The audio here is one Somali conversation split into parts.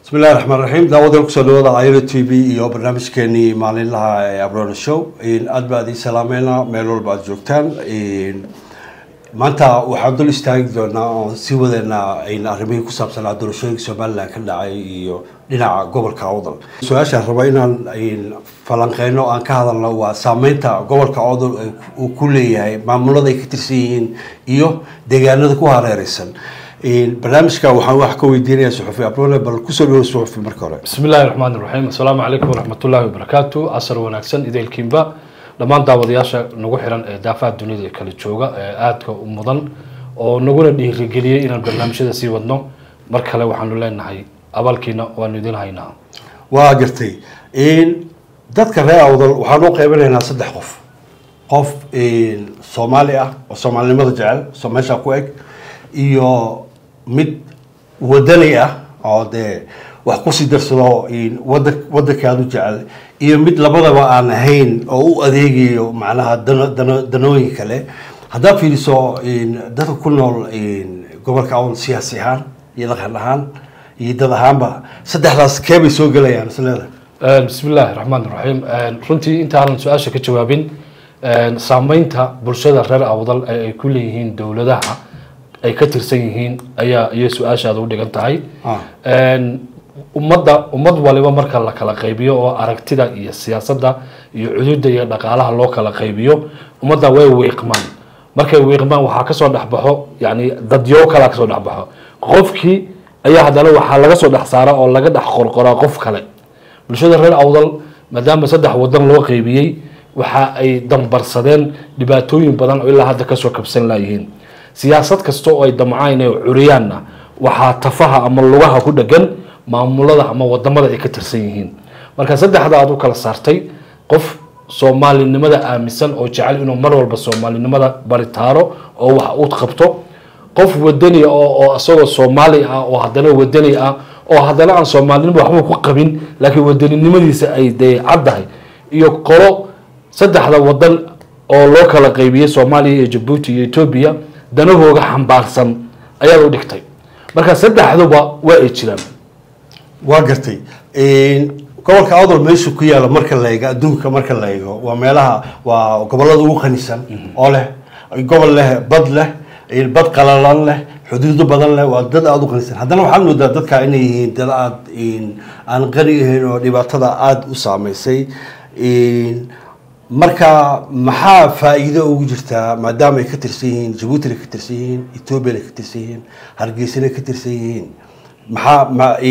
bismi illahi raxmaan raxiim daawadeen kusoo dhawaada iro t v iyo barnaamijkeenii maalinlaha ee abrona show aad baa idin salaameynaa meel walba aad joogtaan maanta waxaan dul istaagi doonaa oon sii wadeynaa arrimihii ku saabsanaa doorashooyinka somalilan ka dhacay iyo dhinaca gobolka awdal su-aashaan raba inaan falanqeyno aan ka hadalno waa saameynta gobolka awdal uu ku leeyahay maamulada ay ka tirsan yihiin iyo deegaanada ku hareereysan barnaamijka waxaan wax ka weydiinaya suxufi abrone bal kusoo dhawo suxufi marka hore bismi illahi raxmaan iraxiim assalaamu calaykum waraxmatullaahi wabarakaatu casar wanaagsan ideelkiinba dhammaan daawadayaasha nagu xiran ee daafaha dunida kala jooga ee aadka u mudan oo naguna dhiirigeliyey inaan barnaamijyada sii wadno mar kale waxaanu leenahay abaalkiina waanu idin haynaa waa gartay dadka reer awdal waxaan u qaybinaynaa saddex qof qof soomaali ah oo soomaalinimada jecel soo meesha ku eg iyo mid wadani ah oo dee wax kusii darsado wada wadanka aada u jecel iyo mid labadaba aan ahayn oo u adeegayo macnaha dano dano danooyin kale haddaad fiiriso dadka ku nool gobolka awal siyaasi ahaan iyo dhaqan ahaan iyo dad ahaanba saddexdaas keebay soo gelayaan isleeda bismi illaahi raxmaan iraxiim runtii intaanan su-aasha ka jawaabin saameynta bulshada reer awdal ee ay ku leeyihiin dowladaha ay ka tirsan yihiin ayaa iyo su-aashaada u dhigan tahay ummadda ummad waliba marka la kala qaybiyo oo aragtida iyo siyaasadda iyo cududa iyo dhaqaalaha loo kala qaybiyo ummadda way wiiqmaan markay wiiqmaan waxaa kasoo dhexbaxo yani dadyo kalaa kasoo dhexbaxo qofkii ayaa haddana waxaa laga soo dhex saara oo laga dhex qorqoraa qof kale bulshada reer awdal maadaama saddex wadan loo qaybiyey waxa ay dambarsadeen dhibaatooyin badan oo ilaa hadda kasoo kabsan laayihiin siyaasad kasta oo ay damcaan ee curiyaanna waxaa tafaha ama lugaha ku dhegan maamulada ama wadamada ay ka tirsan yihiin marka saddexda aad u kala saartay qof soomaalinimada aaminsan oo jecel inuu mar walba soomaalinimada baritaaro oo wax u qabto qof wadani oo isagoo soomaali ah oo haddana wadani ah oo haddana aan soomaalinimo waxba ku qabin laakiin wadaninimadiisa ay dee caddahay iyo qolo saddexda wadan oo loo kala qaybiyey soomaaliya iyo jabuuti iyo etoobiya danahooga xambaarsan ayaad u dhigtay marka saddexduba waa ay jiraan waa gartay gobolka awdal meeshu ku yaalo marka la eego adduunka marka la eego waa meelaha waa gobolada ugu qanisan oo leh gobol leh bad leh bad qalalan leh xuduudo badan leh waa dad aada u qanisan haddana waxaad moodaa dadka inay yihiin dad aada aan qani ahayn oo dhibaatada aada u saameysay marka maxaa faa-iido ugu jirtaa maadaama ay ka tirsan yihiin jabuutina ka tirsan yihiin ethoobiana ka tirsan yihiin hargeysana ka tirsan yihiin maxaa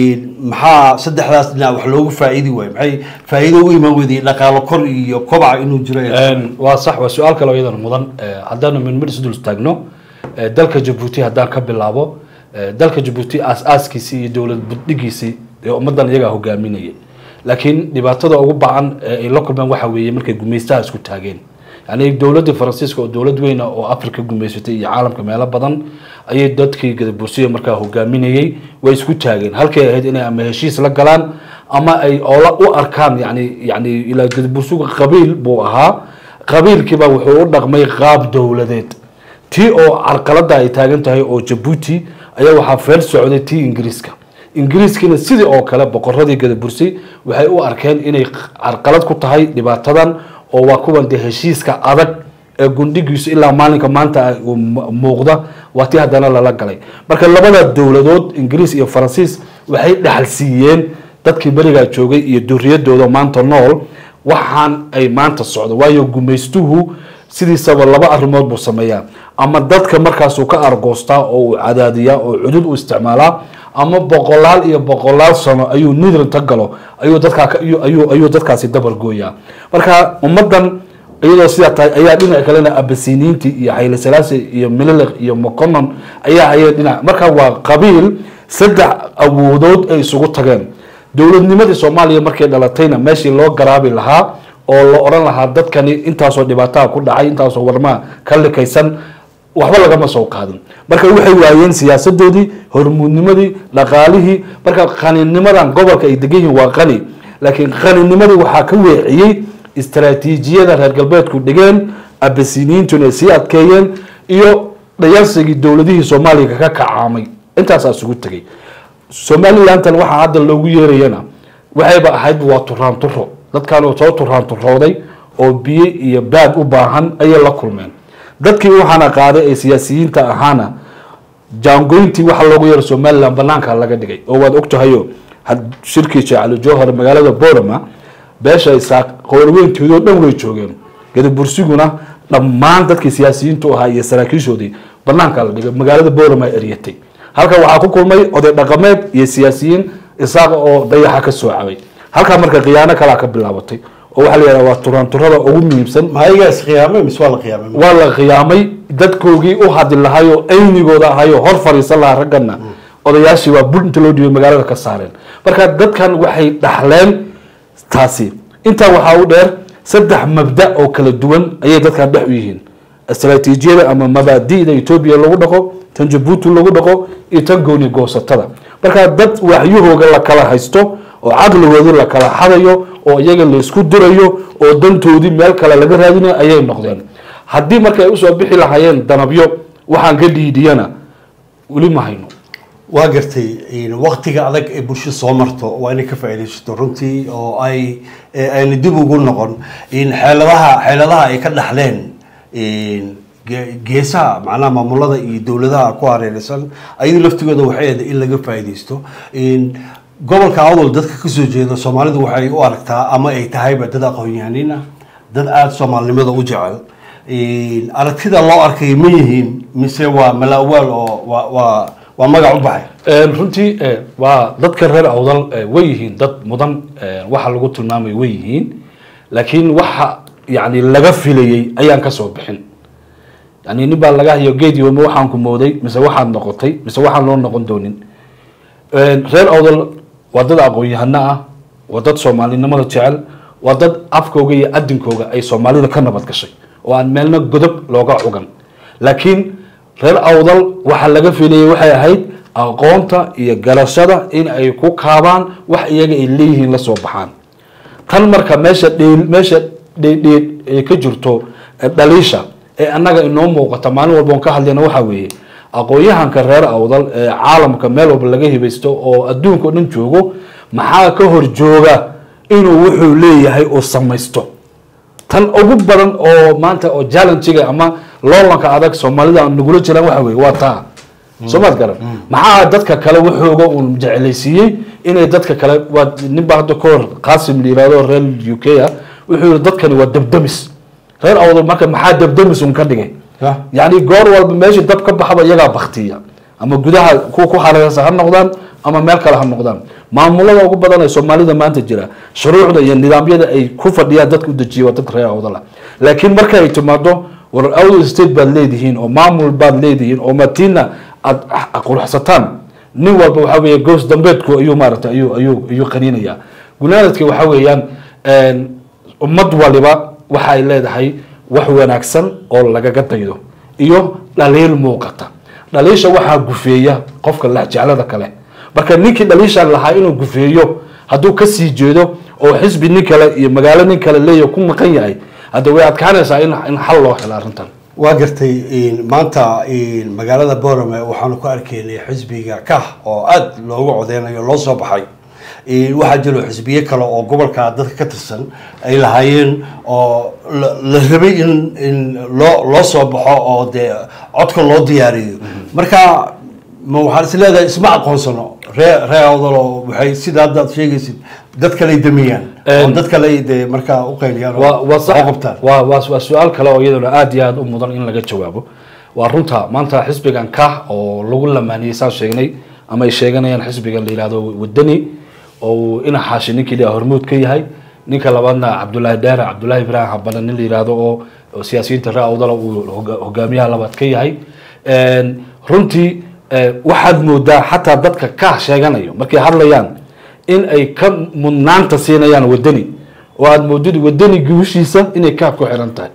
maxaa saddexdaas dhinac wax loogu faa-iidi waayo maxay faa-iido ugu imaan weyday dhaqaalo kor iyo kobaca inuu jiro waa sax waa su-aal kale oo iyadana mudan haddaanu midmid isu dul taagno dalka jabuuti haddaan ka bilaabo dalka jabuuti aas-aaskiisii iyo dowlad buddhigiisii ee ummaddan iyagaa hogaaminaya laakiin dhibaatada ugu bacan ee ay la kulmeen waxa weeye markay gumaystaha isku taageen yani dowladda faransiiska oo dowlad weyna oo africa gumaysatay iyo caalamka meelo badan ayay dadkii gadabursiya markaa hogaaminayey way isku taageen halkay ahayd inay ama heshiis la galaan ama ay oola u arkaan yani yani ilaa gadabursiga qabiil buu ahaa qabiilkiiba wuxuu u dhaqmay qaab dowladeed tii oo carqalada ay taagan tahay oo jabuuti ayaa waxaa feel socday tii ingiriiska ingiriiskiina sidii oo kale boqoradii gadabursi waxay u arkeen inay carqalad ku tahay dhibaatadan oo waa kuwan dee heshiiska adag ee gundhigiisu ilaa maalinka maanta muuqda waa tii haddana lala galay marka labada dowladood ingiriis iyo faransiis waxay dhaxal siiyeen dadkii berigaa joogay iyo duriyadooda maanta nool waxaan ay maanta socdo waayo gumaystuhu sidiisaba laba arrimood buu sameeyaa ama dadka markaasuu ka argoostaa oo uu cadaadiyaa oo cudud u isticmaalaa ama boqolaal iyo boqolaal sano ayuu nidrinta galo ayuu dadkaa ayuu ayuu dadkaasi dabar gooyaa marka ummaddan iyadoo sidaa tahay ayaa dhinac kalena abasiniinti iyo xayli salaasi iyo mililiq iyo moconon ayaa hayay dhinac marka waa qabiil saddex awoodood ay isugu tageen dowladnimadii soomaaliya markay dhalatayna meeshii loo garaabi lahaa oo la odhan lahaa dadkani intaasoo dhibaataha ku dhacay intaasoo warmaa ka likaysan waxba lagama soo qaadin marka waxay waayeen siyaasadoodii hormuudnimadii dhaqaalihii marka qaninimadan gobolka ay degan yihiin waa qani laakiin qaninimadii waxaa ka weeciyey istaraatiijiyada reer galbeedku dhigeen abasiniintuna sii adkeeyeen iyo dhayalsigii dowladihii soomaaliya ka kacaamay intaasaa isugu tegay somalilantan waxaa hadda loogu yeerayana waxayba ahaydba waa turaan turo dadkan oo soo turaan turooday oo biyo iyo baad u baahan ayay la kulmeen dadkii waxaana qaaday ee siyaasiyiinta ahaana jaangoyntii waxa loogu yeero somalilan banaanka laga dhigay oo waad ogtahayo had- shirkii jecali jowhar magaalada borama beesha isaaq qoorweyntoodoo dhan way joogeen gadabursiguna dhammaan dadkii siyaasiyiintu ahaa iyo saraakiishoodii banaanka la dhigay magaalada borama eryatay halkan waxaa ku kulmay oday dhaqameed iyo siyaasiyiin isaaq oo dayaxa ka soo cabay halkaa marka khiyaano kalaa ka bilaabatay oo waxaa la yidhahda waa turanturada ugu muhiimsan ma ayagaa is qiyaamay mise waa la qiyaamay waa la khiyaamay dadkoogii u hadli lahaayoo aynigooda ahayoo hor fadhiisan lahaa raggana odayaashii waa bul inta loo dhiibay magaalada ka saareen marka dadkan waxay dhaxleen taasi intaa waxaa u dheer saddex mabda oo kala duwan ayay dadkan dhex u yihiin istaraatiijiyada ama mabaadi'da etoobiya lagu dhaqo tan jabuuti lagu dhaqo iyo tan gooni goosatada marka dad waxyahooga la kala haysto oo caqligoodii la kala xadayo oo iyaga la isku dirayo oo dantoodii meel kale laga raadinayo ayay noqdeen haddii marka ay usoo bixi lahaayeen danabyo waxaan ka dhiidhiyana weli ma hayno waa gartay waktiga adag ee bulsho soo marto waa inay ka faa'iidaysato runtii oo ay ee ayna dib ugu noqon in xeeladaha xeeladaha ay ka dhaxleen ge- geesaha macnaha maamulada iyo dowladaha ku hareeraysan ayadu laftigooda waxay ahayd in laga faa'iidaysto gobolka awdal dadka kasoo jeeda soomaalidu waxay u aragtaa ama ay tahayba dad aqoon-yahaniin ah dad aada soomaalinimada u jecel aragtida loo arkay ma yihiin mise waa malaawaal oo waa waa waa magac u baxay runtii eh, waa dadka reer awdal eh, way yihiin dad mudan eh, waxa lagu tilmaamay way yihiin laakiin waxa yani laga filayey ayaan kasoo bixin yani nin baa laga hayo geed yoome waxaan ku mooday mise waxaad noqotay mise waxaan loo noqon doonin reer awdal waa dad aqoon-yahano ah waa dad soomaalinimada jecel waa dad afkooga iyo adinkooga ay soomaalida ka nabad gashay oo aan meelna godob looga cugan laakiin reer awdal waxa laga filayay waxay ahayd aqoonta iyo garashada in ay ku kaabaan wax iyaga ay leeyihiin la soo baxaan tan marka meesha dheel meesha dheedheed ay ka jirto eh, dhaliisha ee annaga inoo muuqata maalin walba on ka hadlayna waxaa weeye aqoon-yahanka reer awdal ee caalamka meel walba laga hibaysto oo adduunka o dhan joogo maxaa ka hor jooga inuu wuxuu leeyahay uu samaysto tan ugu badan oo maanta oo challengiga ama loolanka adag soomaalida aan nagula jiraan waxa weye waa taa soo maad garan maxaa dadka kale waxooga uun jeclaysiiyey inay dadka kale waa ninbaa hadda ka hor qasim la yirahdo reer u k ah wuxuu yihi dadkani waa dabdamis reer awdal marka maxaa dabdamis un ka dhigay Ya. yani goor walba meeshii dab ka baxaba iyagaa baktiya ama gudaha kuwa ku hareersan ha noqdaan ama meel kale ha noqdaan maamulada ugu badan ee soomaalida maanta jira shuruucda iyo nidaamyada ay ku fadhiyaan dadka u dejiya waa dadka reer awdala laakiin marka ay timaado war awdal state baad leedihiin oo maamul baad leedihiin oo matiina aad quruxsataan nin walba waxa weeye goos dambeedku ayuu maaragtay ayuu ayuu ayuu qaniinaya gunaanadka waxa weeyaan ummad waliba waxa ay leedahay wax wanaagsan oo lagaga daydo iyo dhaliil muuqata dhaliisha waxaa gufeeya qofka lexjeclada kale marka ninkii dhaliishaan lahaa inuu gufeeyo hadduu kasii jeedo oo xisbi nin kale iyo magaalo nin kale leeya ku maqan yahay hadda way adkaanaysaa in in xal loo helo arrintan waa gartay maanta magaalada borame waxaanu ku arkaynay xisbiga kah oo aada loogu codeynayo loo soo baxay waxaa jiro xisbiye kale oo gobolka dadka ka tirsan ay lahaayeen oo la la rabay in in loo loo soo baxo oo dee codka loo diyaariyo marka ma waxaan is leedahay isma aqoonsano ree ree awdalo waxay sida hadda aad sheegaysid dad kaley damiyaan oo dad kale dee markaa u qayliyaan oo waa waa wax u sax qabtaan waa waa waa su-aal kale oo iyaduna aad iyo aad u mudan in laga jawaabo waa runta maanta xisbigan kah oo lagu lamaaniyey saan sheegnay ama ay sheeganayaan xisbigan la yihahdo wadani oo uu ina xaashi ninkii dha hormuud ka yahay ninka labaadna cabdullaahi dheere cabdullaahi ibraahim habane nin la yihahdo oo oo siyaasiyiinta ree awdala uu hoga- hogaamiyaha labaad ka yahay runtii eh, waxaad moodaa xataa dadka kah sheeganayo markay hadlayaan in ay ka mudnaanta siinayaan wadani oo aada moodid wadani guushiisa inay kah ku xiran tahay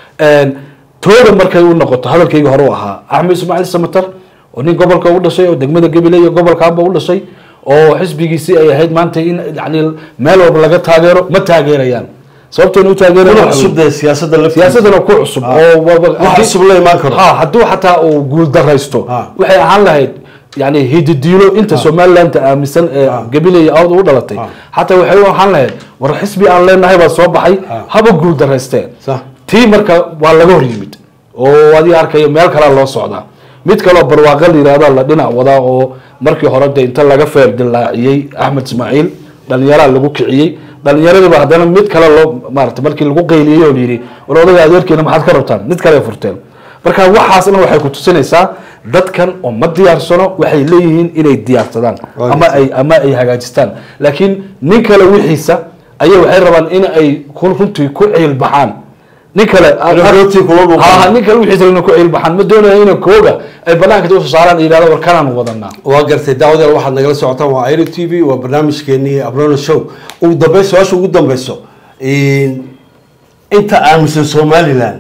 tooda markay u noqoto hadalkayga hore u ahaa axmed ismaaciil samatar oo nin gobolka u dhashay oo degmada gabiley iyo gobolka aba u dhashay oo xisbigiisii ay ahayd maanta in yani meel walba laga taageero ma taageerayaan sababtoona u taageerayaan kuna waxa cusub weeye- dee siyaasadda laftiisa siyaasadana ku cusub Ah. oo wa- wa- wax cusub la imaan karo ha hadduu xataa uu guul daraysto Ah. waxay ahaan lahayd yani hididiilo inta somalilandta aaminsan ee gabiley awda u dhalatay Ah. xataa waxay u ahaan lahayd war xisbi aan leenahay baa soo baxay Ah. haba guul daraysteen Sax. tii marka waa laga hor yimid oo adiga arkayo meel kalea loo socdaa mid kaleo barwaaqa la yihahda la dhinac wadaa oo markii hore de inta laga feer dilaaciyey axmed ismaaciil dhalinyaraa lagu kiciyey dhalinyaradiiba haddana mid kale loo maarata markii lagu qayliyey oo layidhi war odaga adeerkiina maxaad ka rabtaan mid kale ay furteen marka waxaasna waxay ku tusinaysaa dadkan oo ma diyaarsano waxay leeyihiin inay diyaarsadaan Waa ama ay ama ay hagaajistaan laakiin nin kale wixiisa ayay waxay rabaan in ay ku- runtii ku ciil baxaan nin kale rooti kula dhuuqaan. Ha, ha, nin kale wixiisa inay ku ciil baxaan ma doonaya inay kooga ay banaanka inta usoo saaraan ay yidhahdo war kanaan wadanaa waa gartay daawadeel waxaad nagala socotaan waa iro t v waa barnaamijkeenii abrona show ugu dambeyn su-aasha ugu dambeyso inta aaminsan somaliland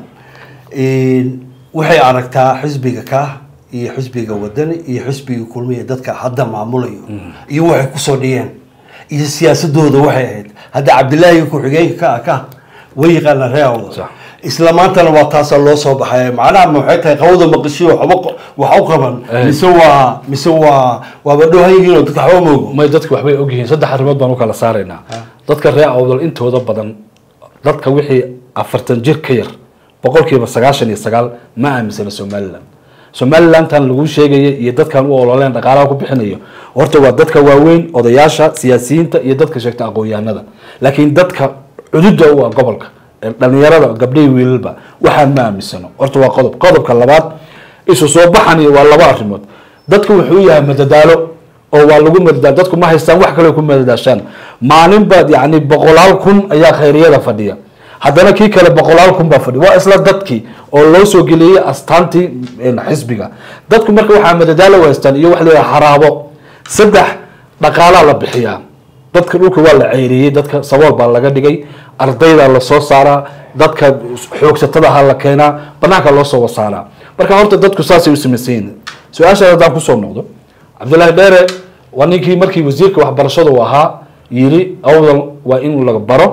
waxay aragtaa xisbiga ka iyo xisbiga wadani iyo xisbiga kulmiya dadka hadda maamulayo iyo waxay kusoo dhiyeen iyo siyaasadooda waxay ahayd hadda cabdilaahi ku-xigeenka ka ah ka way yaqaanaa ree awda Sax. isla maantana waa taasaa loo soo baxay macnaha ma waxay tahay qawada maqashiyo waxba wax u qaban Eh. mise waa mise waa waaba dhowhan yihiin oo dadka waxba moogo may dadku waxbay ogyihiin saddex arrimood baan u kala saaraynaa dadka reer awdal intooda badan dadka wixii afartan jir ka yar boqolkiiba sagaashan iyo sagaal ma aaminsana somaliland somalilantan lagu sheegaya iyo dadkan u ololeen dhaqaalaha ku bixinayo horta waa dadka waaweyn odayaasha siyaasiyiinta iyo dadka sheegta aqoon-yahanada laakiin dadka cududa u ah gobolka ee dhalinyarada gabdhahi wiilalba waxaa ma aaminsano horta waa qodob qodobka labaad isu soo baxani waa laba arrimood dadku wuxuu u yahay madadaalo oo waa lagu madadaalo dadku ma haystaan wax kale ku madadaashaan maalin baad yani boqolaal kun ayaa khayriyada fadhiya haddana kii kale boqolaal kun baa fadhiya waa isla dadkii oo loo soo geliyey astaantii een, xisbiga dadku marka waxaa madadaalo u haystaan iyo wax leeyahay haraabo saddex dhaqaalaa la bixiyaa dadka dhulka waa la ceyriyey dadka sabool baa laga dhigay ardayda lasoo saaraa dadka xoogsatadaha la keenaa banaanka loo soo wasaaraa marka horta dadku saasay u samaysan yihiin su-aashaas haddaan kusoo noqdo cabdullaahi dheere waa ninkii markii wasiirka waxbarashada uu ahaa yiri awdal waa in la baro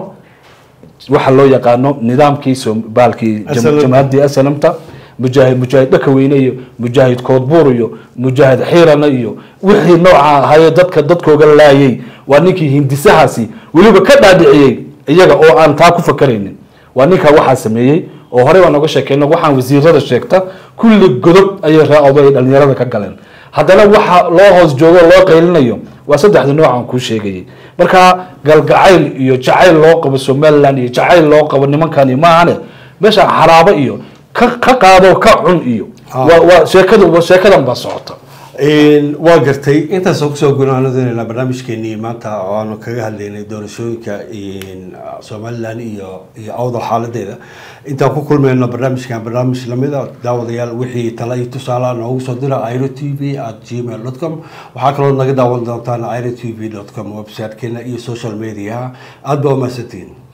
waxa loo yaqaano nidaamkii som- baalkii jam- SNM. jamhadii asnamta mujaahid mujaahid dhakaweyne iyo mujaahid koodbuur iyo mujaahid xiirana iyo wixii nooca ahaye dadka dadkooga laayay waa ninkii hindisahaasi weliba ka dhaadhiciyey iyaga oo aan taa ku fakaraynin waa ninkaa waxaa sameeyey oo horey baan oga sheekeyna waxaan wasiirada sheegta kulli godob ayay raacodo ay dhalinyarada ka galeen haddana waxa loo hoos joogo loo qaylinayo waa saddexda nooc aan kuu sheegayay marka galgacayl iyo jacayl loo qabo somaliland iyo jacayl loo qabo nimankani maahane meesha xaraabo iyo ka ka qaado ka cun iyo Ah. waa waa sheekada sheekadan baa socota waa gartay intaasoo kusoo gunaanadeenayna barnaamijkeenii maanta oo aanu kaga hadlaynay doorashooyinka somaliland iyo iyo awdal xaaladeeda intaan ku kulmayno barnaamijkan barnaamij lamida daawadayaal wixii tala iyo tusaalaha noogu soo dira iro t v at gmail dot com waxaa kaloo naga daawan doontaan iro t v dot com website-keena iyo social mediaha aada baa umahadsantihiin